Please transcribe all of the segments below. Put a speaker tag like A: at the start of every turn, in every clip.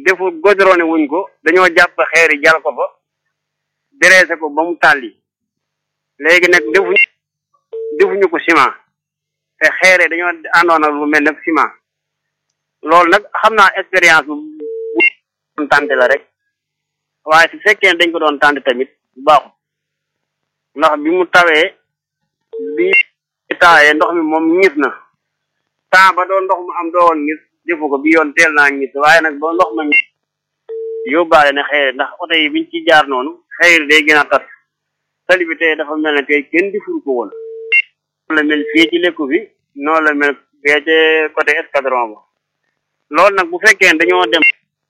A: defu godrone wuñ ko dañoo jàpp xeer yi jal ko fa dressé ko ba mu tàlli léegi nag defuñ defuñu ko ciment te xeere dañoo àndoon ak lu mel ne ciment loolu nag xam naa expérience bu bu tànte la rek waaye su fekkee dañ ko doon tànte tamit baaxul ndax bi mu tawee bi taawee ndox mi moom ñis na temps ba doon ndox mu am doowoon ñis defu ko bi yoon teel naa ñis waaye nag ba ndox ma yóbbaale ne xeere ndax oto yi biñ ci jaar noonu xeer day gën a tas tali bi tey dafa mel ne tey kenn deful ko woon noonu la mel fii ci lekku bi noonu la mel fee ci côté escadron ba loolu nag bu fekkee dañoo dem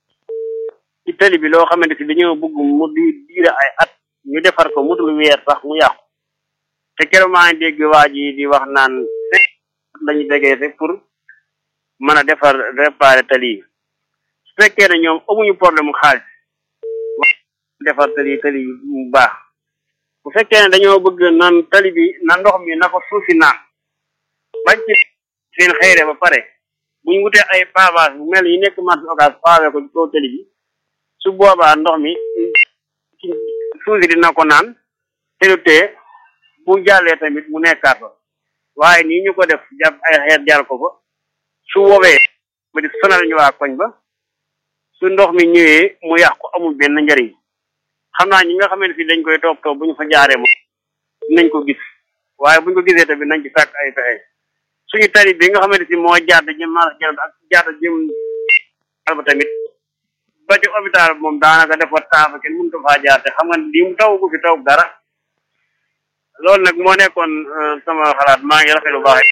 A: ci tali bi loo xamante si dañoo bëgg mu di diire ay at ñu defar ko mutul weer sax mu yàqu te keroog maa ngi dégg waa ji di wax naan lañu déggee pour mën a defar réparer tali yi su fekkee ne ñoom amuñu problème mu xaalis defar tali tali mu baax bu fekkee ne dañoo bëgg nan tali bi na ndox mi na ko suufi naan bañ ci seen xëyre ba pare buñ wutee ay pavage bu mel yi nekk marché occas pavé ko ci kaw tali bi su boobaa ndox mi suusi dina ko naan te du tee bu jàllee tamit mu nekkaat fa waaye nii ñu ko def jàpp ay xeer jaar ko fa su woowee ba di sonal ñu waa koñ ba su ndox mi ñëwee mu yàqu amul benn njariñ xam naa ñi nga xamante si dañ koy toog toog bu ñu fa jaaree moom dinañ ko gis waaye buñ ko gisee tamit nañ ci sàkk ay pexe suñu tali bi nga xamante si moo jaad jëm marché jëm ak jaad jëm ba tamit ba ci hôpital moom daanaka dafa taafa kenn mënu ko faa jaar te xam nga lii mu taw ko fi taw dara loolu nag moo nekkoon sama xalaat maa ngi rafetlu baax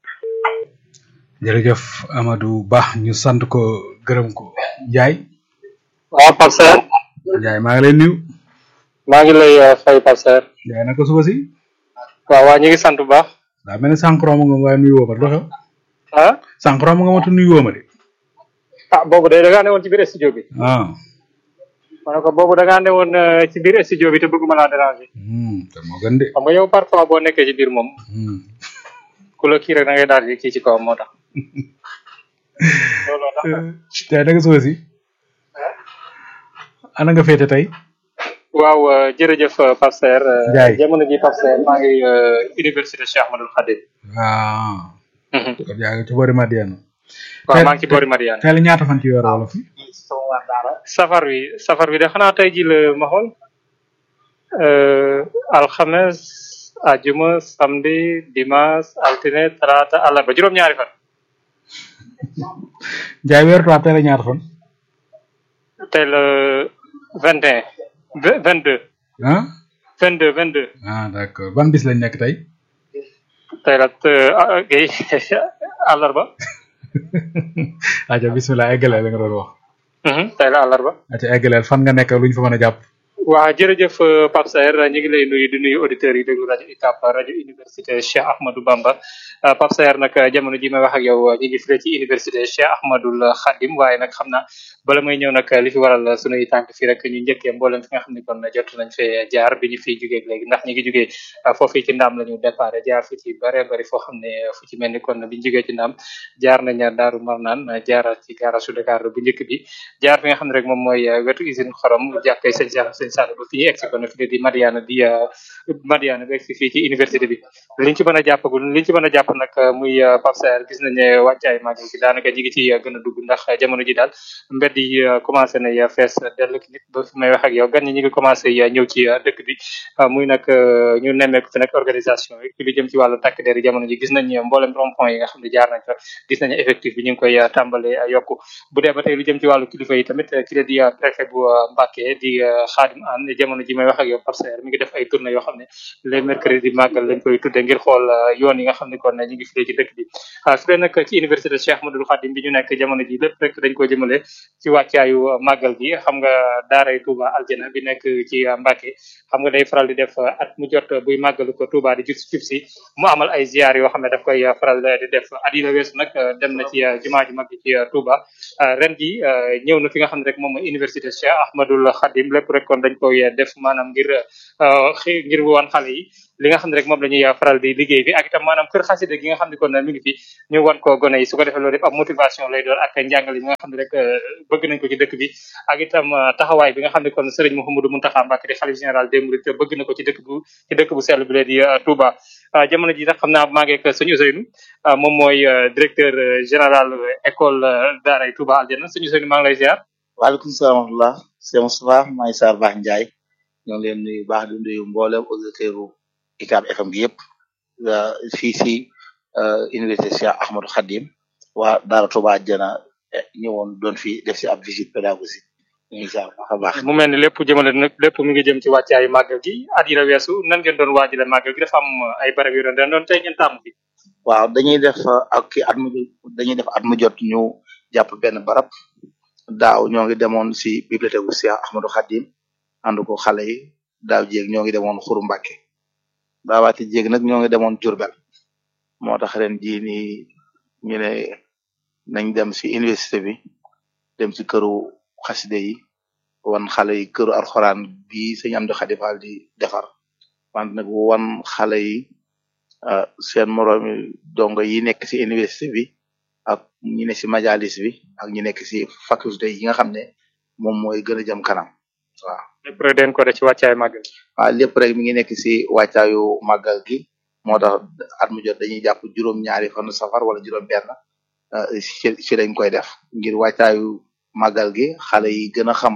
B: jërëjëf Amadou Ba ñu sant ko gërëm ko Ndiaye.
C: waaw Pape Serre.
B: Ndiaye maa ngi lay nuyu.
C: maa ngi lay fay Pape Serre.
B: Ndiaye naka suba si.
C: waaw waa ñu ngi sant bu baax.
B: daa mel ni sànq romb nga waaye nuyu woo ma lu xew.
C: ah.
B: sànq romb nga ma te nuyu woo ma de.
C: ah boobu de da ngaa ne woon ci biir studio bi.
B: ah.
C: ma ne ko boobu da ngaa ne woon ci biir studio bi te bëgguma laa déranger.
B: te moo gën de.
C: xam nga yow parfois boo nekkee ci biir moom. ku la kii rek da ngay daal di kii ci kawam moo tax. looloo tax.
B: Ndiaye naka suba si. ana nga féete tey.
C: waaw jërëjëf Pape Serre.
B: Ndiaye
C: jamono ji Pape Serre maa ngi université Cheikh Ahmadou Khadim.
B: waaw. kon yaa ngi ci boori Madiana.
C: waaw maa ngi ci boori Mariane.
B: tey la ñaata fan ci weeru wolof yi.
C: safar wi safar wi de xanaa tey ji la ma xool alxames ajuma samedi dimanche altine talaata àllarba juróom-ñaari fan.
B: Ndiaye weeru tubaab tey la ñaata fan.
C: tey la vingt et un vingt deux.
B: ah.
C: vingt deux vingt deux.
B: ah d'accord ban bis lañ nekk tey.
C: tey la kii àllarba.
B: aja bismillah eggaleel la nga doon wax.
C: tey la àllarba.
B: aja eggaleel fan nga nekk luñ fa mën a jàpp.
C: waa jërëjëf Pape Serre ñu ngi lay nuyu di nuyu auditeurs yi déglu rajo UCAB rajo université Cheikh Ahmadou Bamba Pape Serre nag jamono ji may wax ak yow ñu ngi fii ci université Cheikh Ahmadoul Khadim waaye nag xam naa bala may ñëw nag li fi waral sunuy tànk fii rek ñu njëkkee mboolem fi nga xam ne kon jot nañ fee jaar bi ñu fiy jugee léegi ndax ñu ngi jugee foofii ci ndaam la ñu départ jaar fu ci bare bari foo xam ne fu ci mel ni kon bi ñu jugee ci ndaam jaar nañ Daaru Marnaan jaar ci garage Dakar bu njëkk bi jaar fi nga xam ne rek moom mooy wetu usine xorom jàkkee sëñ Cheikh sëñ Sall ba fi ñu egsi kon fi di Madiana di Madiana ba egsi fii ci université bi liñ ci mën a jàppagul liñ ci mën a jàpp nag muy Pape Serre gis nañ ne wàccaay màgg gi daanaka ñi ngi ci gën a dugg ndax jamono ji daal mbedd yi commencé na fees dellu nit ba fi may wax ak yow gan ñi ñu ngi commencé ñëw ci dëkk bi muy nag ñu nemmeeku fi nag organisation yi ci lu jëm ci wàllu takk der yi jamono ji gis nañ mboolem rond point yi nga xam ne jaar nañ fa gis nañ effectif bi ñu ngi koy tàmbale yokku bu dee ba tey lu jëm ci wàllu kilifa yi tamit ki la di préfet bu Mbacké di Khadim Anne jamono ji may wax ak yow Pape Serre mi ngi def ay tournée yoo xam ne les mercredis màggal lañ koy tudde ngir xool yoon yi nga xam ne kon ñu ngi fii ci dëkk bi su dee nag ci université Cheikh Ahmadoul Khadim bi ñu nekk jamono ji lépp rek dañ ko jëmale ci wàccaayu màggal gi xam nga daaray Touba Aljana bi nekk ci Mbacké xam nga day faral di def at mu jot buy màggalu ko Touba di jub jub si mu amal ay ziar yoo xam ne daf koy faral di def at yi la weesu nag dem na ci jumaa ji mag ci Touba ren ji ñëw na fi nga xam ne rek moom mooy université Cheikh Ahmadoul Khadim lépp rek kon dañ koy def maanaam ngir xi ngir wan xale yi li nga xam ne rek moom la ñuy faral di liggéey bi ak itam maanaam kër xasida gi nga xam ne kon mi ngi fi ñu wan ko gone yi su ko defee loolu yëpp ab motivation lay doon ak njàngale bi nga xam ne rek bëgg nañ ko ci dëkk bi ak itam taxawaay bi nga xam ne kon Serigne Mouhamadou Mountakha Mbacké di xalif général des Mourides bëgg na ko ci dëkk bu ci dëkk bu sell bi lee di Touba jamono ji nag xam naa maa ngi ak sëñ Ousseynou moom mooy directeur général école daaray Touba Aljana sëñ Ousseynou maa ngi lay ziar
D: waaleykum salaam wa rahmatulah c'est Moustapha maay Sarr Baax Ndiaye ñoo ngi leen nuyu baax di nuyu mboolem auditeur UCAB FM gi yëpp fii si université Cheikh Ahmadou Khadim waa Daara Touba Aljana ñëwoon doon fi def si ab visite pédagogique ñu ngi ziar baax a baax.
C: mu mel ni lépp jëmale nag lépp mi ngi jëm ci wàccaayu màggal gi at yi la weesu nan ngeen doon waajale màggal gi dafa am ay barab yu doon den doon tey ngeen tàmm fi
D: waaw dañuy def ak ki at mu dañuy def at mu jot ñu jàpp benn barab daaw ñoo ngi demoon si bibliothèque bu Cheikh Ahmadou Khadim ànd ko xale yi daaw jéeg ñoo ngi demoon Xuru Mbàkke daawaati jéeg nag ñoo ngi demoon Jurbel moo tax ren jii nii ñu ne nañ dem si université bi dem si këru xaside yi wan xale yi këru alxuraan bi sëñ Amdi Xadi Fall di defar wante nag wan xale yi seen moroomi dongo yi nekk si université bi ak ñi ne si majalis bi ak ñi nekk si faculté yi nga xam ne moom mooy gën a jëm kanam waaw.
C: lépp rek den ko def ci wàccaayu màggal
D: waaw lépp rek mi ngi nekk si wàccaayu màggal gi moo tax at mu jot dañuy jàpp juróom-ñaari fanu safar wala juróom-benn ci ci lañ koy def ngir wàccaayu màggal gi xale yi gën a xam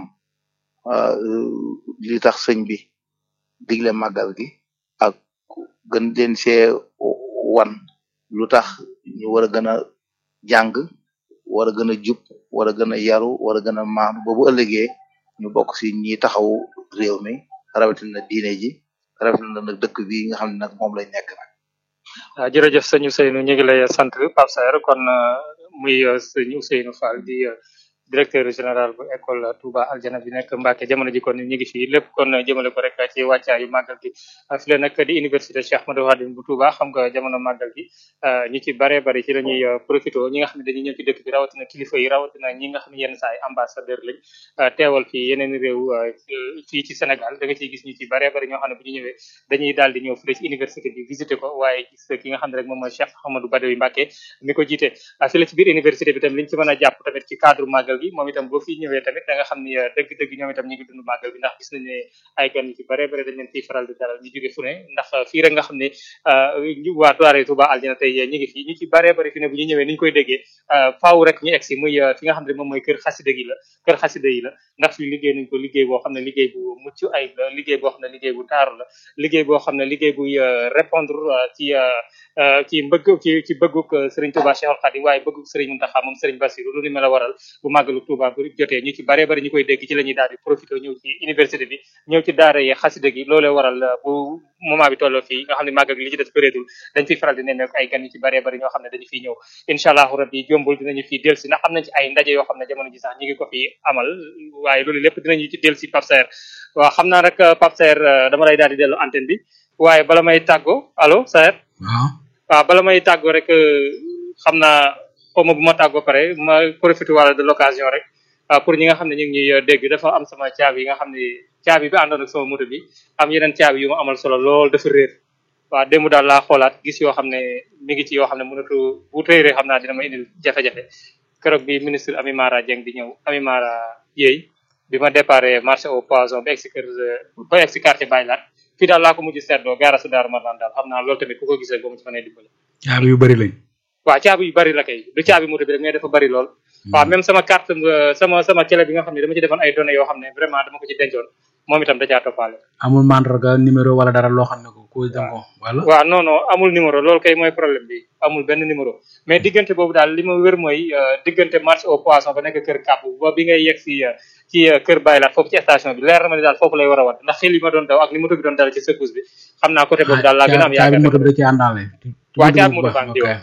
D: li tax sëñ bi digle màggal gi ak gën leen see wan lu tax ñu war a gën a jàng war a gën a jub war a gën a yaru war a gën a maanu ba bu ëllëgee ñu bokk si ñi taxaw réew mi rawatina diine ji rawatina nag dëkk bi nga xam ne nag moom lañ nekk nag.
C: waaw jërëjëf sëñ Ousseynou ñu ngi lay sant Pape Saer kon muy sëñ Ousseynou Fall di directeur général bu école Touba Aljana bi nekk Mbacke jamono ji kon ñu ngi fii lépp kon jëmale ko rek ci wàccaayu màggal gi fi la nag di université Cheikh Ahmadou Khadim bu Touba xam nga jamono màggal gi ñi ci bare bari ci la ñuy profité ñi nga xam ne dañuy ñëw ci dëkk bi rawatina kilifa yi rawatina ñi nga xam ne yenn saa yi ambassadeur lañ teewal fii yeneen réew fii ci Sénégal da nga ciy gis ñu ci bare bari ñoo xam ne bu ñu ñëwee dañuy daal di ñëw fii ci université bi visité ko waaye gis ki nga xam ne rek moom mooy Cheikh Ahmadou Badawi Mbacke mi ko jiite fi la ci biir université bi tam liñ ci mën a jàpp tamit ci cadre màggal gi moom itam boo fi ñëwee tamit da nga xam ni dëgg-dëgg ñoom itam ñu ngi dund màggal bi ndax gis nañ ne ay gan yu ci bare bare dañ leen fiy faral di dalal ñu jóge fu ne ndax fii rek nga xam ne waa Daara Touba Aljana tey ñu ngi fi ñu ci bare bare fi ne bu ñu ñëwee ni ñu koy déggee faaw rek ñu egg si muy fi nga xam ne moom mooy kër xasida gi la kër xasida yi la ndax fi liggéey nañ ko liggéey boo xam ne liggéey bu mucc ayib la liggéey boo xam ne liggéey bu taaru la liggéey boo xam ne liggéey buy répondre ci ci mbëgg ci ci bëgguk Serigne Touba Cheikhoul Khadim waaye bëgguk Serigne Mountakha moom Serigne Bassirou lu ni mel a waral bu màggalu Touba bu jotee ñu ci bare bari ñu koy dégg ci la ñuy daal di profité ñëw ci université bi ñëw ci daara yi xasida gi loolee waral bu moment bi tolloo fii nga xam ne màggal gi li ci des bëreetul dañ fiy faral di nemmeeku ay gan yu ci bare bari ñoo xam ne dañu fiy ñëw incha allahu rabbi jombul dinañu fi delsi ndax am nañ ci ay ndaje yoo xam ne jamono ji sax ñi ngi ko fi amal waaye loolu lépp dinañu ci delsi Pape Saer waaw xam naa rek Pape Saer dama lay daal di dellu antenne bi waaye bala may tàggoo allo Saer
B: waaw
C: waaw bala may tàggoo rek xam naa xaw ma bu ma tàggoo pare ma profité wala de l'occasion rek pour ñi nga xam ne ñu ngi ñuy dégg dafa am sama caabi yi nga xam ne caabi bi àndoon ak sama moto bi am yeneen caabi yu ma amal solo lool dafa réer waaw démb daal laa xoolaat gis yoo xam ne mi ngi ci yoo xam ne mënatu bu réeree xam naa dina ma indil jafe-jafe keroog bi ministre Ami Mara Dieng di ñëw Ami Mara Dieye bi ma déparé marché au poisson ba egsi kër ba egsi quartier Baylat fii daal laa ko mujj seetloo gaara su daaru Marnaan daal xam naa loolu tamit ku ko gisee ba mu ci mënee dimbali
B: caabi yu bari lañ
C: waaw caabi yu bari la kay du caabi moto bi rek mais dafa bari lool waaw même sama carte sama sama clé bi nga xam ne dama ci defoon ay données yoo xam ne vraiment dama ko ci dencoon moom itam da caa toppaale
B: amul mandarga numéro wala dara loo xam ne ko ko da ko wala
C: waaw non non amul numéro loolu kay mooy problème bi amul benn numéro mais diggante boobu daal li ma wér mooy diggante marché au poisson ba nekk kër kàpp ba bi ngay yegg si ci kër Baylat foofu ci station bi leer na ma ne daal foofu lay war a wat ndax xel yi ma doon daw ak ni moto bi doon dal ci secousse bi xam naa côté boobu daal laa gën a am yaakaar
B: moto bi da ci àndaale
C: waa caabi moto baa ngi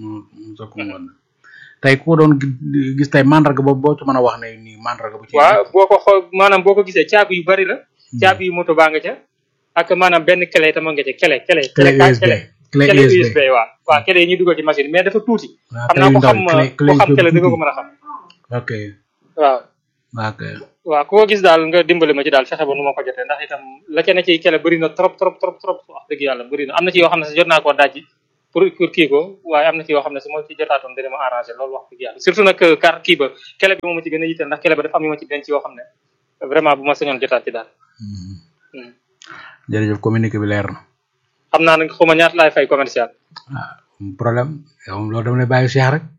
B: tey ku doon gis tey mandarga boobu boo ci mën a wax ne nii mandarga bu ci
C: waaw boo ko xool maanaam boo ko gisee caabi yu bari la caabi yu moto baa nga ca ak maanaam benn clé itam nga ca clé clé
B: clé USB
C: clé USB waaw waaw clé yi ñuy dugal ci machine mais dafa tuuti xam naa ko xam ko xam clé di nga ko mën a xam
B: ok
C: waaw
B: waa kay
C: waaw ku ko gis daal nga dimbali ma ci daal fexe ba nu ma ko jotee ndax itam la ca ne ci kele bëri na trop trop trop trop wax dëgg yàlla bëri na am na ci yoo xam ne si jot naa koo dajji pour pour kii ko waaye am na ci yoo xam ne si moo ci jotaatoon dina ma arrangé loolu wax dëgg yàlla surtout nag carte kii ba kele bi moo ma ci gën a yitteel ndax kele ba dafa am yu ma ci denc yoo xam ne vraiment bu ma sañoon jotaat ci daal Hmm.
B: jërëjëf communiqué bi leer na
C: xam naa nag xuma ñaata laay fay commercial
B: ah am problème yow moom loolu dama lay bàyyi Cheikh rek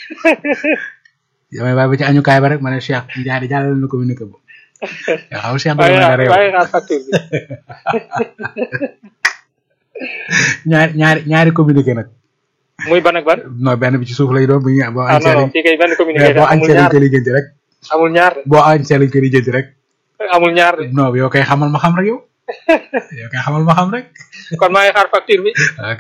B: damay bàyyi ba ci añukaay ba rek ma ne Cheikh Ndiaye di jàllale na communiqué bu nga xam Cheikh dama
C: waaye
B: la réew
C: waaye xaar facture bi
B: ñaari ñaari ñaari communiqué nag
C: muy ban ak ban
B: non benn bi ci suuf lay doon bu ñu boo
C: ah non non
B: añsee
C: fii kay benn communiqué
B: boo
C: amul
B: añsee lañ
C: ñaar
B: koy lijjanti rek
C: amul ñaar de
B: boo añsee lañ koy lijjanti rek
C: amul ñaar de
B: non yow kay xamal ma xam rek yow yow kay xamal ma xam rek
C: kon maa ngi xaar facture bi
B: ok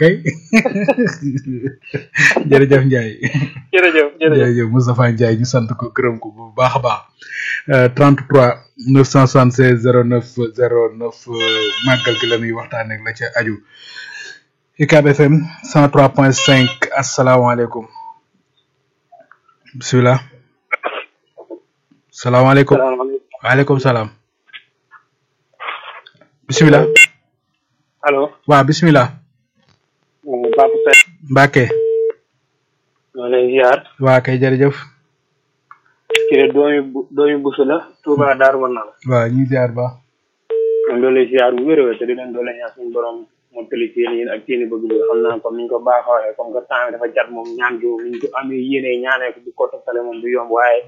B: jërëjëf Ndiaye
C: jërëjëf jërëjëf
B: jërëjëf Moustapha Ndiaye ñu sant ko gërëm ko bu baax a baax Euh, 33 976 09 09 euh, màggal gi la ñuy waxtaanee ak la ca aju UCAB FM 103.5 asalaamaaleykum bisimilah salaamaaleykum
A: salaamaaleykum
B: waaleykum salaam bisimilah
A: allo
B: waaw bisimilah
A: Papa Seck
B: Mbacke
A: ñoo lay ziar
B: waa kay jërëjëf
A: kii de doomi bu doomi busu la Touba Darou Manal
B: waaw ñu ziar ba
A: ñoom doo lay ziar bu wér a wér te di leen doole ñaan suñu borom mottali ci yéen ak seeni bëgg-bëgg xam naa comme niñ ko baaxoo waxee comme que temps bi dafa jat moom ñaan gi niñ ko amee yéene ñaanee ko di ko toftale moom du yomb waaye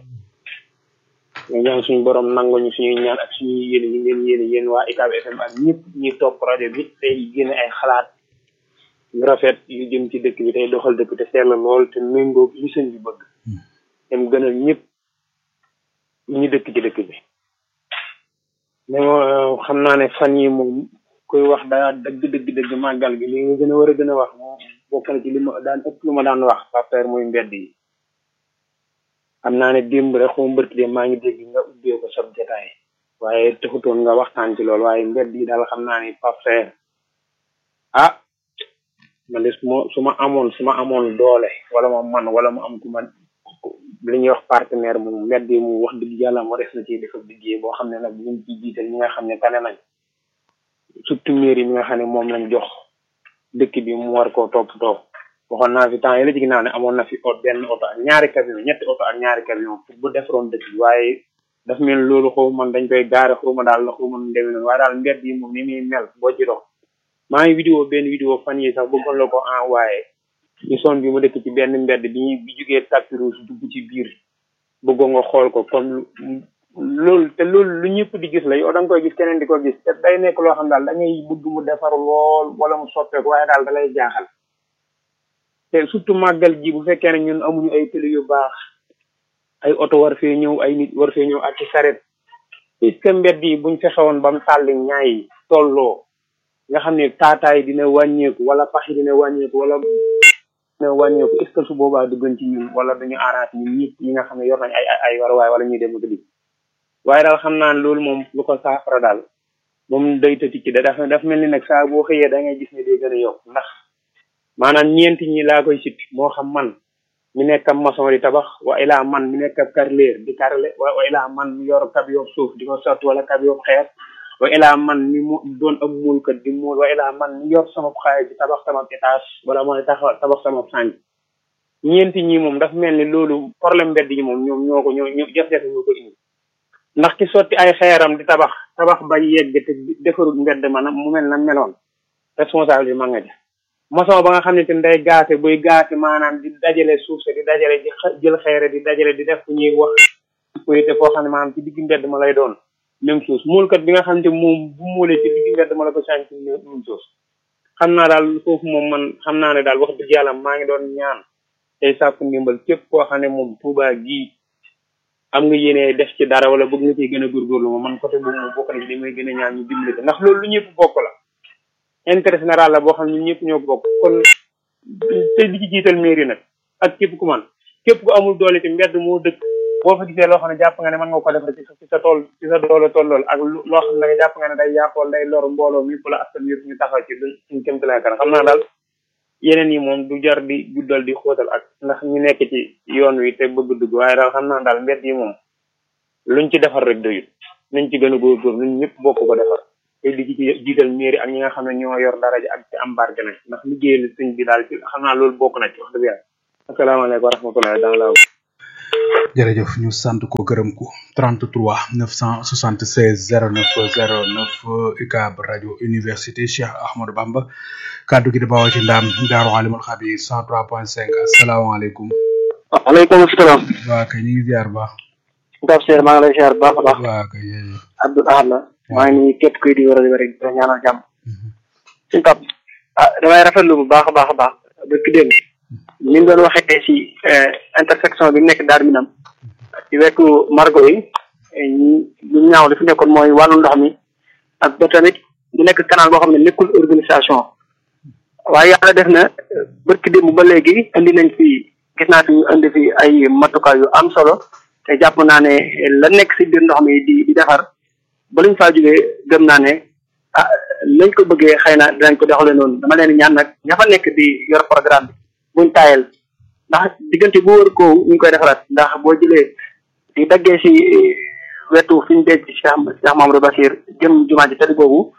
A: ñu ñaan suñu borom nanguñu suñuy ñaan ak suñuy yéene ñu ngeen yéene yéen waa UCAB FM ak ñëpp ñuy topp rajo bi tey génne ay xalaat yu rafet yu jëm ci dëkk bi tey doxal dëkk te seetla lool te méngoog li sëñ bi bëgg te mu gënal ñëpp ñu dëkk ci dëkk bi mais moo xam naa ne fan yi moom koy wax daa dëgg dëgg dëgg màggal gi li nga gën a war a gën a wax moom bokk na ci li ma daan ëpp lu ma daan wax paper muy mbedd yi xam naa ne démb rek xaw mbërki de maa ngi dégg nga ubbee ko sab jotaay waaye taxutoon nga waxtaan ci loolu waaye mbedd yi daal xam naa ne paper ah man de su ma su ma amoon su ma amoon doole wala ma man wala mu am ku ma li ñuy wax partenaire moom mbedd yi mu wax dëgg yàlla moo def na ci def liggéey boo xam ne nag ñu ci jiital ñi nga xam ne tane nañ surtout mairie mi nga xam ne moom lañ jox dëkk bi mu war koo toppatoo waxoon naa fi temps yi la ci ginnaaw ne amoon na fi ot benn oto ak ñaari camion ñetti oto ak ñaari camion pour bu defaroon dëkk bi waaye daf mel ni loolu xaw man dañ koy gaare xaw ma daal la xaw ma nu demee noonu waaye daal mbedd yi moom ni muy mel boo ci dox maa ngi vidéo benn vidéo fan yi sax bëggoon la ko envoyé ñu son bi mu dëkk ci benn mbedd bi ñu bi jugee tapis rouge dugg ci biir bëggoon nga xool ko comme loolu te loolu lu ñëpp di gis la yow da nga koy gis keneen di ko gis te day nekk loo xam daal da ngay bëgg mu defar lool wala mu soppeeku waaye daal da lay jaaxal te surtout màggal ji bu fekkee ne ñun amuñu ay télé yu baax ay oto war fee ñëw ay nit war fee ñëw ak ci saret est-ce que mbedd yi buñ fexewoon ba mu tàlli ñaay yi tolloo nga xam ne taataay dina wàññeeku wala pax yi dina wàññeeku wala dina wàññeeku est ce que su boobaa du gën ci ñun wala dañu arrangé ñun ñëpp ñi nga xam ne yor nañ ay ay ay waruwaay wala ñuy dem ak di waaye daal xam naa ne loolu moom lu ko saafara daal moom day tëti ci da dafa daf mel ni nag saa boo xëyee da ngay gis ne day gën a yokk ndax maanaam ñeenti ñi laa koy sit moo xam man mi nekk ab maçon di tabax wa ilaa man mi nekk ab carreleur di carrelé wa wa ilaa man mi yor kab yoob suuf di ko sotti wala kab yoob xeer wa ilaa man mi mu doon ab muulkat di muul wa ilaa man mi yor sama xaalis di tabax sama étage wala mooy taxaw tabax sama sànq ñeenti ñi moom daf mel ni loolu problème mbedd yi moom ñoom ñoo ko ñoo ñoo jafe-jafe ñoo ko indi ndax ki sotti ay xeeram di tabax tabax ba yegg te defarul mbedd ma mu mel na meloon responsable bi ma nga def maçon ba nga xam ne te day gaase buy gaase maanaam di dajale suuf si di dajale di jël xeere di dajale di def fu ñuy wax te foo xam ne maanaam ci digg mbedd ma lay doon même chose muulkat bi nga xam ne moom bu muulee ci digg mbedd ma la ko sànq même chose xam naa daal foofu moom man xam naa ne daal wax dëgg yàlla maa ngi doon ñaan tey sàkku ndimbal képp koo xam ne moom Touba gii am nga yéene def ci dara wala bëgg nga ciy gën a góorgóorlu moom man côté boobu moom bokk na ci li may gën a ñaan ñu dimbali ko ndax loolu lu ñëpp bokk la intérêt général la boo xam ne ñun ñëpp ñoo bokk kon te di ci jiital mairie nag ak képp ku man képp ku amul doole ci mbedd moo dëkk boo fa gisee loo xam ne jàpp nga ne mën nga ko defar ci sa ci sa tool ci sa doole tollool ak loo xam ne jàpp nga ne day yàqool day lor mbooloo mi la askan yëpp ñu taxaw ci luñ suñ kémti lay kan xam naa daal yeneen yi moom du jar di guddal di xóotal ak ndax ñu nekk ci yoon wi te bëgg dugg waaye daal xam naa daal mbedd yi moom
E: luñ ci defar rek doyut nañ ci gën a góorgóor ñun ñëpp bokk ko defar te di ci jiital mairie ak ñi nga xam ne ñoo yor daraja ak ci embarqué na ndax liggéeyal sëñ bi daal ci xam naa loolu bokk na ci wax dëgg yàlla asalaamaaleykum wa rahmatullahi dans la
B: jërëjëf ñu sant ko gërëm ko 33 976 09 09 UCAB rajo université Cheikh Ahmadou Bamba kaddu gi di bawoo ci ndaam daaru alimul xabir 103.5 asalaamaaleykum.
F: waaleykum salaam.
B: waa kay ñu ngi ziar baax.
F: Pape Seer maa ngi lay ziar bu baax a baax.
B: waa kay jërëjëf.
F: Abdou Ahad la. maa ngi nii képp kuy di war a rek di ñaanal jàmm. suñu Pape ah damay rafetlu bu baax a baax a baax dëkk démb. ni mu doon waxee si intersection bi mu nekk Darou Minam. ci wetu margo yi ñu ñaaw li fi nekkoon mooy wàllu ndox mi ak ba tamit mu nekk canal boo xam ne nekkul organisation waaye yàlla def na bërki démb ba léegi indi nañ fi gis naa fi ñu indi fi ay matukaay yu am solo te jàpp naa ne la nekk si biir ndox mi di di defar ba luñ faa jógee gëm naa ne ah lañ ko bëggee xëy na dinañ ko doxalee noonu dama leen ñaan nag ña fa nekk di yor programme bi buñ taayal ndax diggante bu wër ko ñu koy defaraat ndax boo jëlee di daggee si wetu fi ñu denc Cheikh Cheikh Mamadou Bassir jëm jumaa ji tëdd boobu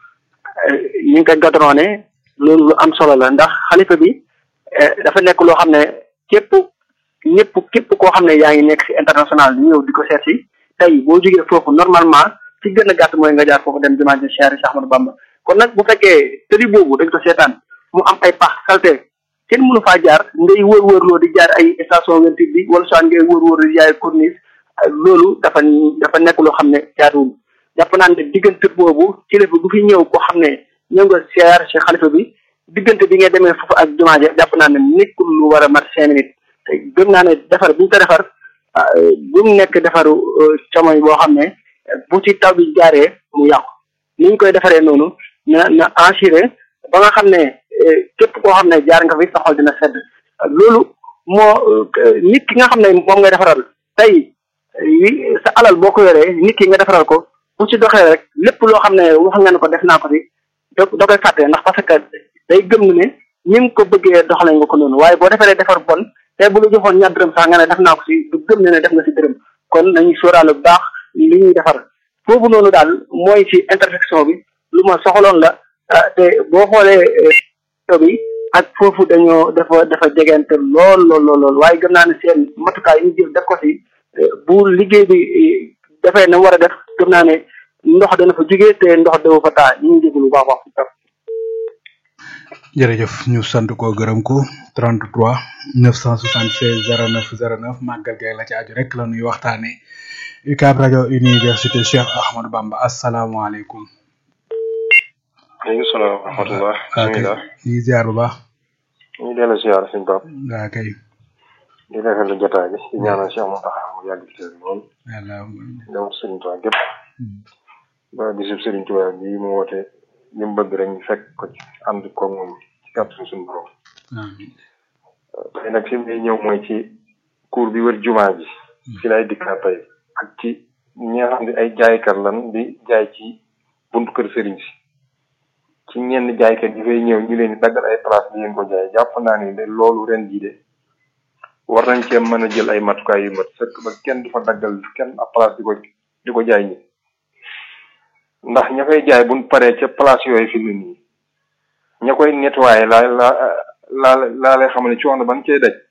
F: ñu ngi koy gadroone loolu lu am solo la ndax xalifa bi dafa nekk loo xam ne képp ñëpp képp koo xam ne yaa ngi nekk si international ñëw di ko seet si tey boo jógee foofu normalement ci gën a gàtt mooy nga jaar foofu dem jumaa ji Cheikh Cheikh Ahmadou Bamba kon nag bu fekkee tëddi boobu dañ ko seetaan mu am ay pax salte kenn mënu faa jaar ngay wër wërloo di jaar ay station vingt-huit bi wala soit ngay wër wër di jaay corniche loolu dafa dafa nekk loo xam ne jaaduwul jàpp naa ne diggante boobu kilifa bu fi ñëw koo xam ne ñëw nga siyaar ci xalifa bi diggante bi nga demee foofu ak jumaa ja jàpp naa ne nekkul lu war a mat cinq minutes te gëm naa ne defar bu ñu ko defar bu mu nekk defaru camoy boo xam ne bu ci taw bi jaaree mu yàqu ni ñu koy defaree noonu na na assuré ba nga xam ne képp koo xam ne jaar nga fi sa xol dina sedd loolu moo nit ki nga xam ne moom ngay defaral tey sa alal boo ko yoree nit ki nga defaral ko bu ci doxee rek lépp loo xam ne wax nga ne ko def naa ko fi da da koy fàtte ndax parce que day gëm ne ni nga ko bëggee doxalee nga ko noonu waaye boo defaree defar bon te bu la joxoon ñaar dërëm sax nga ne def naa ko si du gëm ne ne def nga si dërëm kon nañu sóoraale bu baax li ñuy defar foofu noonu daal mooy ci intersection bi lu ma soxaloon la te boo xoolee bi ak foofu dañoo dafa dafa jegente lool lool lool lool waaye gëm naa ne seen matukaay yi ñu jël def ko si bu liggéey bi dafay na war a def gëm naa ne ndox dana fa jógee te ndox dafa fa taa ñu ngi jégalu bu baax a baax.
B: jërëjëf ñu sant ko gërëm ko 33 976 09 09 màggal gay la ci aju rek la ñuy waxtaanee UCAB rajo université Cheikh Ahmadou Bamba asalaamaaleykum.
G: maaleykum salaam wa rahmatulah.
B: ok ñu ngi ziar bu baax.
G: ñu ngi dellu ziar suñu bopp.
B: waa kay.
G: di rafetlu jotaay bi di ñaanal Cheikh Mountakha mu yàgg ci seen lool.
B: yàlla
G: dem Serigne Touba gépp. ba bisub Serigne Touba bii mu woote li mu bëgg rek ñu fekk ko ci ànd ko moom ci kàttan suñu borom. tey nag fi mu ñëw mooy ci cour bi wër jumaa ji. fi lay dikkaat tey ak ci ñi nga xam ne ay jaaykat lan di jaay ci buntu kër Serigne si. ci ñenn jaaykat yi fay ñëw ñu leen di daggal ay place bi ngeen ko jaay jàpp naa ni de loolu ren jii de war nañ cee mën a jël ay matukaay yu mat sëkk ba kenn du fa daggal kenn ab place di ko di ko jaay ñi ndax ña koy jaay buñ paree ca place yooyu fi mu nii ña koy nettoyé laa laa laa laa lay xamal ne coono ban cee daj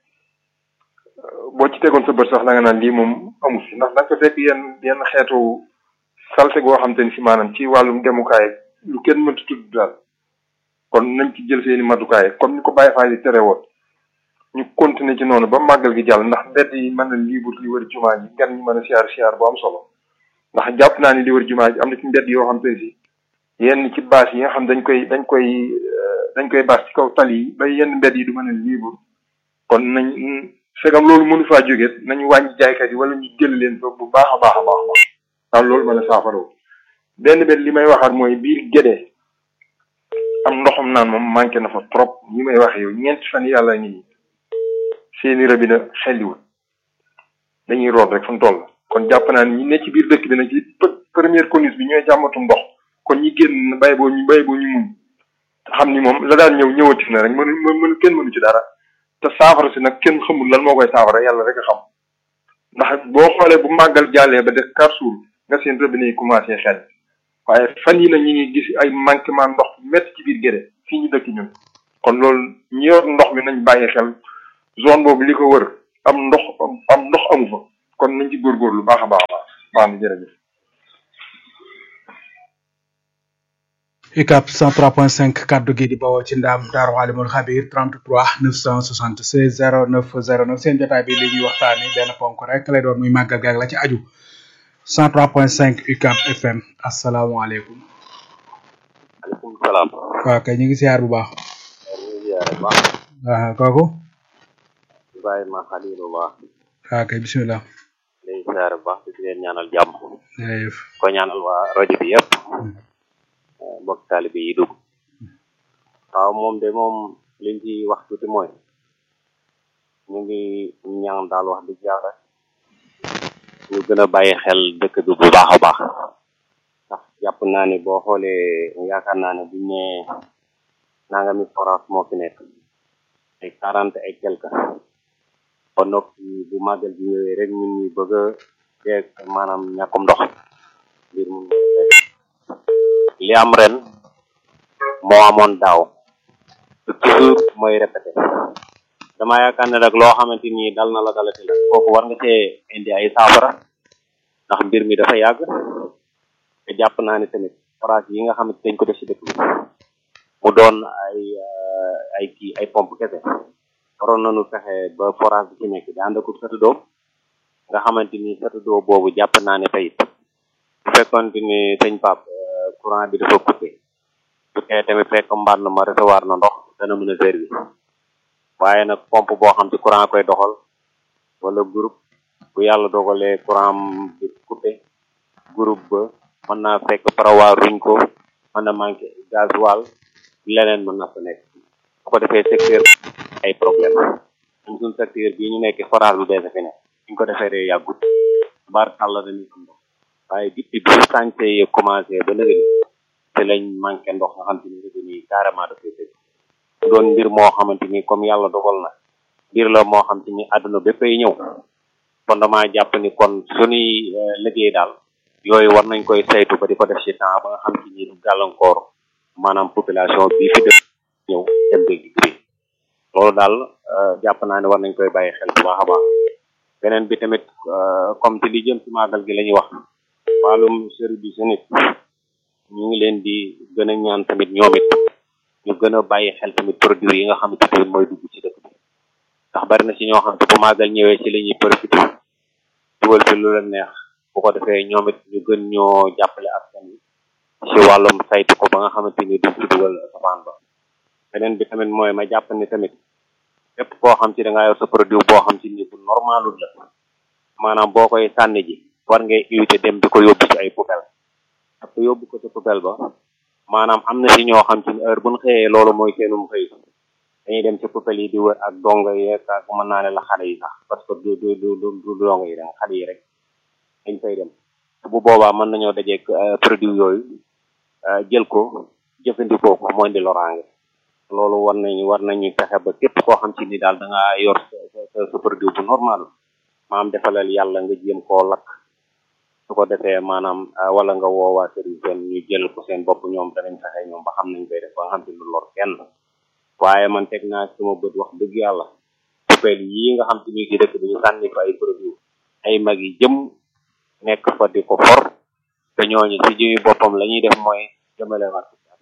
G: boo ci tegoon sa bët sax da nga naan lii moom amu fi ndax da nga ko fekk yenn yenn xeetu salte goo xam te ni si maanaam ci wàllum demukaay lu kenn mënta tudd daal kon nañ ci jël seeni matukaay comme ni ko Baye Fall yi tere woon ñu continuer ci noonu ba màggal gi jàll ndax mbedd yi mën na libre li wër jumaa ji gan ñi mën a siyaar siyaar bu am solo ndax jàpp naa ni li wër jumaa ji am na ci mbedd yoo xam te si yenn ci baas yi nga xam dañ koy dañ koy dañ koy baas ci kaw tali yi ba yenn mbedd yi du mën a libre kon nañ fegam loolu mënu faa jógee nañu wàññi jaaykat yi wala ñu jël leen fa bu baax a baax a baax a baax waaw loolu mën a saafara benn benn li may waxaat mooy biir gédee am ndoxam naan moom manqué na fa trop ñi may wax yow ñeenti fan yàlla ngi nii seeni robinet xelliwul dañuy root rek fu mu toll kon jàpp naa ni ñi ne ci biir dëkk bi nag ci première conus bi ñooy jàmmatu ndox kon ñi génn bay boo ñu bay boo ñu muñ xam ni moom la daan ñëw ñëwati na rek mënu mënu kenn mënu ci dara te saafara si nag kenn xamul lan moo koy saafara yàlla rek a xam ndax boo xoolee bu màggal jàllee ba def quatre jours nga seen robinet yi commencé xel waaye fan yi na ñu ngi gis ay manquement ndox métti ci biir Guédé fii ñu dëkk ñun kon loolu ñi yor ndox mi nañ bàyyi xel zone boobu li ko wër am ndox am ndox amu fa kon nañ ci góorgóorlu baax a baax a baax baax na jërëjëf
B: UCAB 103.5 kaddu gi di bawoo ci ndaam Daaru Alimul Xabir 33 976 09 09 seen jotaay bi li ñuy waxtaane benn ponk rek lay doon muy màggal gaag la ci aju 103.5 UCAB FM asalaamaaleykum.
H: maaleykum salaam.
B: waaw kay ñu ngi siyaar bu baax.
H: ñu ngi siyaare bu baax.
B: waaw kooku.
H: Ibrahima Khalilullah.
B: waaw kay bisimilah.
H: léegi siyaare bu baax di leen ñaanal jàmm.
B: jërëjëf.
H: ko ñaanal waa rajo bi yëpp. mbokk taalibe yi dugg. waaw moom de moom liñ ci wax tuuti mooy. ñu ngi ñaan daal wax dëgg yàlla. ñu gën a bàyyi xel dëkk bi bu baax a baax. ndax jàpp naa ni boo xoolee yaakaar naa ne buñ ne nangami forage moo fi nekk. ay quarante et quelque. ba noppi bu màggal bi ñëwee rek ñun ñu bëgg a jeeg maanaam ñàkkum ndox. mbir mu li am ren moo amoon daaw toujours mooy répété dama yaakaar ne nag loo xamante ni dal na la dalati la kooku war nga see indi ay saafara ndax mbir mi dafa yàgg te jàpp naa ne tamit forage yi nga xamante dañ ko def ci dëkk bi mu doon ay ay kii ay pompe kese waroon nañu fexe ba forage bi ci nekk di ànd ak satudoo nga xamante ni satudoo boobu jàpp naa ne tey bu fekkoon ni sëñ Pape courant bi dafa coupé bu tee tamit fekk mbànn ma recevoir na ndox dana mën a servir waaye nag pompe boo xam ci courant koy doxal wala groupe bu yàlla dogalee courant bi coupé groupe ba mën naa fekk parawaar ruñ ko mën na manqué gasoil leneen mën na fa nekk bu ko defee secteur ay problème ñun suñ secteur bii ñu nekk forage bu bees fi ne ñu ko defee rek yàggut baar kàlla dañuy am ndox waaye depuis bi sànce yi commencé ba léegi te lañ manqué ndox nga xam te ni réseau nii carrément dafay tëj doon mbir moo xamante ni comme yàlla dogal na mbir la moo xam te ni àdduna béppay ñëw kon dama jàpp ni kon suñuy liggéey daal yooyu war nañ koy saytu ba di ko def ci temps ba nga xam te ni du gàllankoor maanaam population bi fi def ñëw dem dégg bi loolu daal jàpp naa ne war nañ koy bàyyi xel bu baax a baax beneen bi tamit comme ci li jëm ci màggal gi la ñuy wax wàllum service nit ñu ngi leen di gën a ñaan tamit ñoom it ñu gën a bàyyi xel tamit produit yi nga xamante ni mooy dugg ci dëkk bi ndax bari na ci ñoo xam te bu màggal ñëwee ci la ñuy profité dugal ci lu leen neex bu ko defee ñoom it ñu gën ñoo jàppale askan wi ci wàllum saytu ko ba nga xamante ni duñ ci dugal safaan ba beneen bi tamit mooy ma jàpp ni tamit lépp koo xam ci da ngaa yor sa produit boo xam ci ni bu normalul la maanaam boo koy sànni ji war ngay éviter dem di ko yóbbu ci ay poubelle parce que yóbbu ko ci poubelle ba maanaam am na si ñoo xam ci heure buñ xëyee loolu mooy seenum xëy dañuy dem ci poubelle yi di wër ak dongo yeeg ak mën naa ne la xale yi sax parce que du du du du dongo yi rek xale yi rek dañ fay dem bu boobaa mën nañoo dajeeg produit yooyu jël ko jëfandikoo ko mooy di loraange loolu war nañu war nañu fexe ba képp koo xam ci ni daal da ngaa yor sa sa produit bu normal maanaam defalal yàlla nga jéem koo lakk su ko defee maanaam wala nga woowaa service seen ñu jël ko seen bopp ñoom danañ fexe ñoom ba xam nañ koy def ba nga xam te lu lor kenn waaye man teg naa sama bët wax dëgg yàlla poubelle yii nga xam te ni ci dëkk bi ñu sànni fa ay produit ay mag yi jëm nekk fa di ko for te ñooñu ci jëmi boppam la ñuy def mooy jëmale wat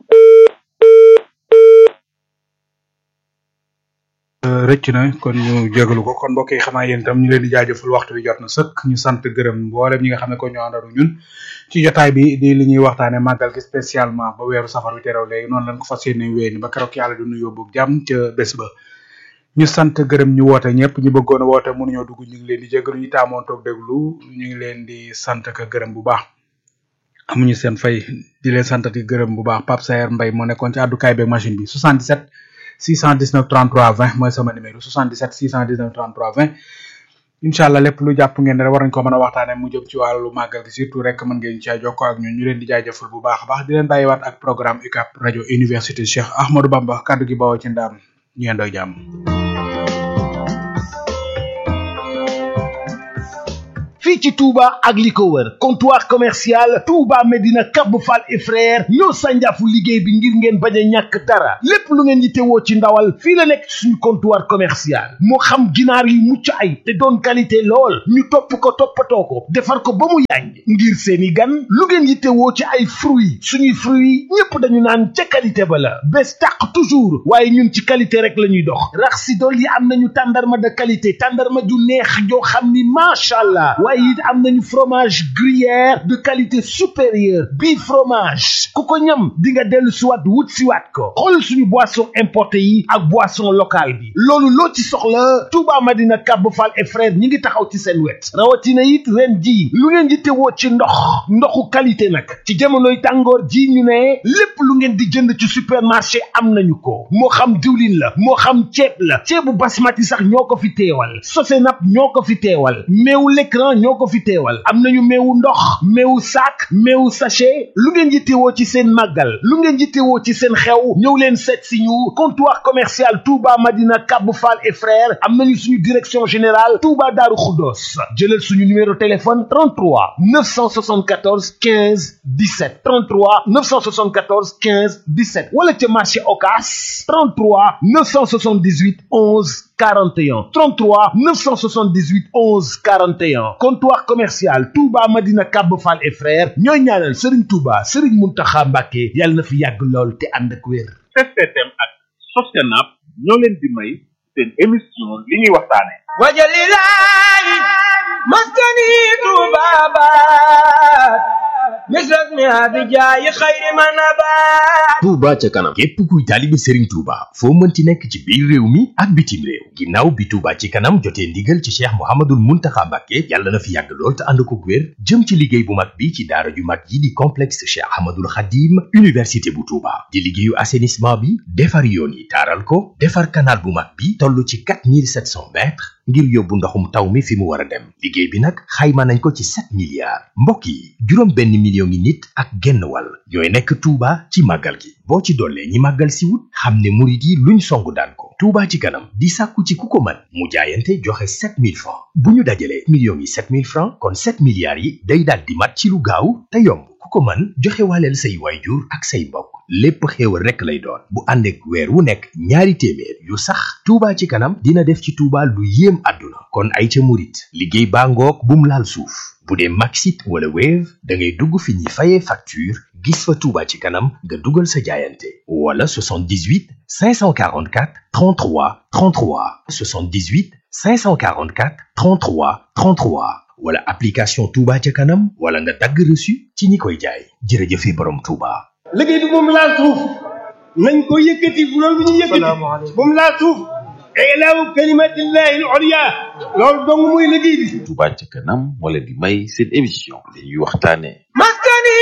B: rëcc na kon ñu jégalu ko kon mbokk yi xamaa yéen itam ñu leen di jaajëfal waxtu bi jot na sëkk ñu sant gërëm mboolem ñi nga xam ne ko ñoo àndaru ñun ci jotaay bi di li ñuy waxtaane màggal gi spécialement ba weeru safar wi terew léegi noonu lañ ko fas yéene wéeni ba keroog yàlla du ñu yóbbu jàmm ca bés ba ñu sant gërëm ñu woote ñëpp ñu bëggoon a woote mënuñoo dugg ñu ngi leen di jégalu ñu taamoon toog déglu ñu ngi leen di sant ka gërëm bu baax amuñu seen fay di leen santati gërëm bu baax Pape Sayer Mbaye moo nekkoon ci àddukaay beeg machine bi 77 619 33 20 mooy sama numéro 77 619 33 20 incha allah lépp lu jàpp ngeen ne rek war nañ ko mën a waxtaane mu jëm ci wàllu màggal gi surtout rek mën ngeen caa jokkoo ak ñun ñu leen di jaajëfal bu baax a baax di leen bàyyiwaat ak programme UCAB rajo université Cheikh Ahmadou Bamba kaddu gi bawoo ci ndaam ñu yendoo jàmm
I: fii ci Touba ak li ko wër comptoir commercial Touba Medina Cap Fall et frère ñoo sànjaafu liggéey bi ngir ngeen bañ a ñàkk dara lépp lu ngeen yittewoo ci ndawal fii la nekk ci suñu comptoir commercial moo xam ginaar yu mucc ay te doon qualité lool ñu topp ko toppatoo ko defar ko ba mu yànj ngir seeni gan lu ngeen yittewoo ci ay fruits suñuy fruits ñépp dañu naan ca qualité ba la bés tàq toujours waaye ñun ci qualité rek la ñuy dox rax si dool yi am nañu tàndarma de qualité tàndarma ju neex joo xam ni macha allah waaye it am nañu fromage gruyère de qualité supérieure bii fromage ku ko ñam di nga dellu siwaat wut siwaat ko xool suñu boisson importé yi ak boisson locale bi loolu loo ci soxla Touba Madina Cap Fall et frère ñi ngi taxaw ci seen wet rawatina it ren ji lu ngeen di tewoo ci ndox ndoxu qualité nag ci jamonoy tàngoor ji ñu ne lépp lu ngeen di jënd ci supermarché am nañu ko moo xam diwlin la moo xam ceeb la ceebu basmati sax ñoo ko fi teewal Sosenap ñoo ko fi teewal meewu l'écran ñoo ko fi teewal am nañu meewu ndox meewu sac meewu sachet lu ngeen yittewoo ci seen màggal lu ngeen yittewoo ci seen xew ñëw leen seet si ñu comptoir commercial Touba Madina Cap Fall et frères am nañu suñu direction générale Touba Darou Khoudoss jëlal suñu numéro téléphone 33 974 15 17 33 974 15 17 wala ca marché Ocass 33 978 11 41 33 978 11 41 comptoir commercial Touba Madina Cap Fall et frères ñooy ñaanal Serigne Touba Serigne Mountakha Mbacké yàlla na fi yàgg lool te ànd ak wér.
J: STM ak Sosenap ñoo leen di may seen émission li ñuy waxtaane
K: wajalilahi maskani tubabat misras mi abijaayi xayri manabat
L: Touba ca kanam képp kuy taalibe Serigne Touba foo mënti nekk ci biir réew mi ak bitim réew ginnaaw bi Touba ci kanam jotee ndigal ci Cheikh Mouhamadoul Mountakha Mbacké yàlla na fi yàgg lool te ànd ko wér jëm ci liggéey bu mag bi ci daara ju mag yi di complexe Cheikh Ahmadoul Khadim université bu Touba di liggéeyu assainissement bi defar yoon yi taaral ko defar canal bu mag bi toll ci 4700 mètres ngir yóbbu ndoxum taw mi fi mu war a dem liggéey bi nag xayma nañ ko ci 7 milliards mbokk yi juróom benn million ngi nit ak genn wàll ñooy nekk Touba ci màggal gi boo ci dollee ñi màggal si wut xam ne murit yi luñ songu daan ko Touba ci kanam di sàkku ci ku ko mën mu jaayante joxe 7000 francs bu ñu dajalee millions yi 7000 francs kon 7 milliards yi day daal di mat ci lu gaaw te yomb ku ko mën joxe waaleel say waayjur ak say mbokk lépp xéewal rekk lay doon bu ànd ak weer wu nekk ñaari téeméer yu sax Touba ci kanam dina def ci Touba lu yéem àdduna kon ay ca murit liggéey baa ngoog bum laal suuf bu dee Maxit wala Wave da ngay dugg fi ñuy fayee facture gis fa Touba ci kanam nga dugal sa jaayante wala 78 544 33 33 78 544 33 33 wala application Touba ca kanam wala nga dagg reçu ci ñi koy jaay jërëjëfe borom Touba.
K: liggéey bi moom laal suuf nañ ko yëkkati bu loolu bu ñu yëkkati moom laal suuf ilaahu kalimatillahi al-ulya loolu dong muy liggéey bi
M: Touba ca kanam moo leen di may seen émission li ñuy waxtaane
K: maskani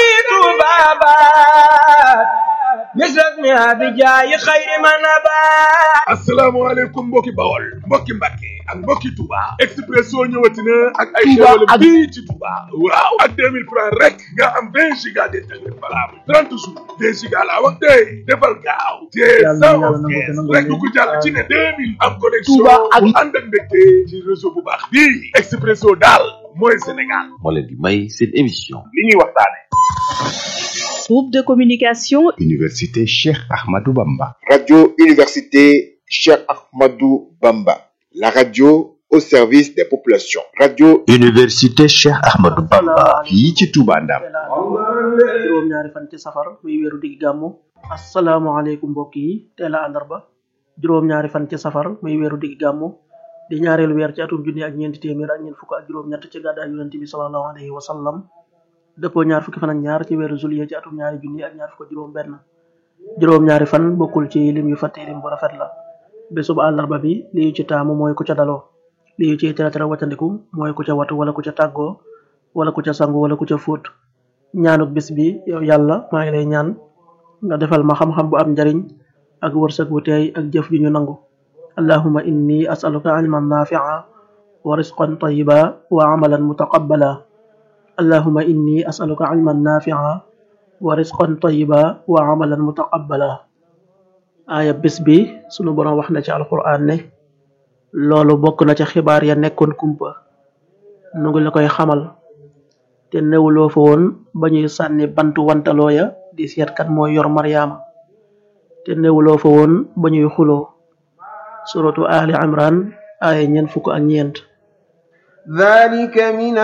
K: tubabat misras mi abijaayi xayri manabat
J: asalaamaaleykum mbokki bawol mbokki mbàkke ak mbokki Touba Expresso ñëwati na ak ay
I: Touba
J: xéwal
I: ak-
J: fii ci Touba waaw ak 2000 francs rek nga am 20 giga d'internet valable 30 jours 2 giga laa wax tey defal gaaw te
I: Yàlla na
J: cent
I: yàlla
J: onze
I: nangu te
J: quinze
I: nangu
J: rek
I: leen.
J: ku jàll ci ne 2000 am connexion
I: Touba ak-
J: bu ànd ak mbégte ci réseau bu baax bii Expresso daal mooy Sénégal
M: moo leen di may seen émission
J: li ñuy waxtaane
N: Groupe de communication
O: Université Cheikh Ahmadou Bamba.
P: Radio Université Cheikh Ahmadou Bamba. La radio au service des populations. Radio
O: Université Cheikh Ahmadou Bamba. fii ci Touba Ndam.
Q: juróom ñaari fan ci safar muy weeru digg gàmmu asalaamaaleykum mbokk yi teel a àllarba juróom ñaari fan ci safar muy weeru digg gàmmu di ñaareelu weer ci atum junni ak ñeenti téeméer ak ñeent fukk ak juróom ñett ci gàddaay yonente bi sallallahu alayhi wa sallam dëppoo ñaar fukki fan ak ñaar ci weeru juillet ci atum ñaari junni ak ñaar fukk ak juróom benn juróom ñaari fan bokkul ci lim yu fàtte lim bu rafet la bésub àllarba bi li ñu ci taamu mooy ku ca daloo li ñu ciy tere tere waccandiku mooy ku ca watu wala ku ca tàggoo wala ku ca sangu wala ku ca fóot ñaanuk bis bi yow yàlla maa ngi lay ñaan nga defal ma xam-xam bu am njariñ ak wërsëg bu teey ak jëf ju ñu nangu allahuma inni asaluka ilman nafia wa risqan tayiba wa amalan mutaqabbala allahuma inni asaluka ilman nafia wa risqan tayiba wa amalan mutaqabbala aaya bis bi sunu borom wax na ci alquran ne loolu bokk na ca xibaar ya nekkoon kumpa nu ngi la koy xamal te newuloo fa woon ba ñuy sànni bantu wantaloo ya di seet kat mooy yor maryaama te newuloo fa woon ba ñuy xuloo suratu ali imran aaya ñeent fukk ak ñeent
R: ذلك من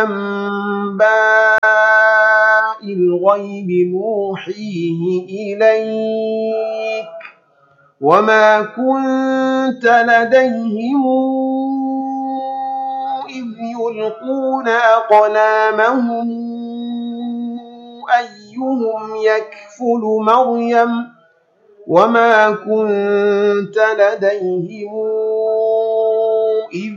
R: أنباء الغيب نوحيه إليك وما كنت لديهم إذ يلقون أقلامهم أيهم يكفل مريم وما كنت لديهم إذ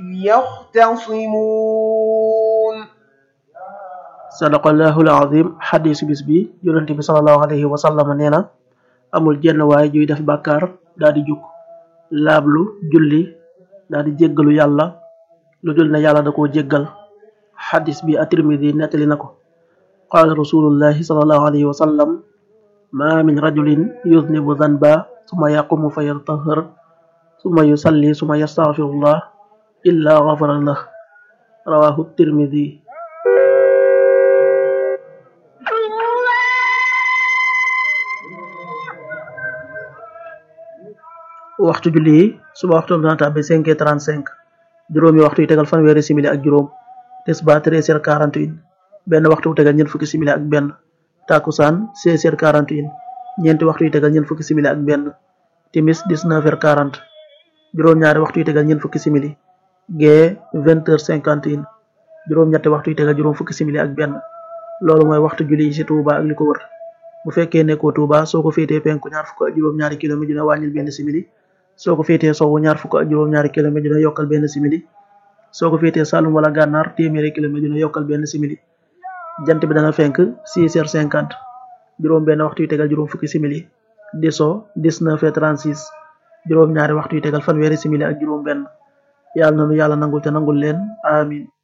R: يختصمون
Q: sadaqallahu alazim xadisu bis bi yonent bi salallahu alayhi wa sallam nee na amul jenn waay juy def bàkkaar daa di jug laablu julli daa di jéggalu yàlla lu dul ne yàlla da koo jéggal xadis bi at-tirmidi nettali na ko qaala rasulullahi salallahu alayhi wa sallam ma min rajulin yudnibu danba suma yaqumu fa yatahar suma yusalli suma yastaghfirullah illa ghafara lah rawahu tirmidi waxtu julli yi suba waxtu dana tàbbi cinq heures trente cinq juróomi waxtu yi tegal fanweeri simili ak juróom tisba treize heures quarante une benn waxtu bu tegal ñeent fukki simili ak benn takusaan seize heures quarante une ñeenti waxtu yi tegal ñeent fukki simili ak benn timis dix neuf heures quarante juróom-ñaari waxtu yi tegal ñeent fukki simili gee vingt heures cinquante une juróom-ñetti waxtu yi tegal juróom fukki simili ak benn loolu mooy waxtu julli yi ci Touba ak li ko wër bu fekkee nekkoo Touba soo ko féetee penku ñaar fukk ak juróom-ñaari kilomètre dina wàññil benn simili soo ko féetee sowwu ñaar fukk ak juróom-ñaari kilomètre dina yokkal benn simili soo ko féetee Saloum wala Gànnaar téeméeri kilomètre dina yokkal benn simili jant bi dana fenk six heures cinquante juróom benn waxtu yu tegal juróom fukki simili di so dix neuf heures trente six juróom ñaari waxtu yu tegal fanweeri simili ak juróom benn yàlla na nu yàlla nangul te nangul leen amin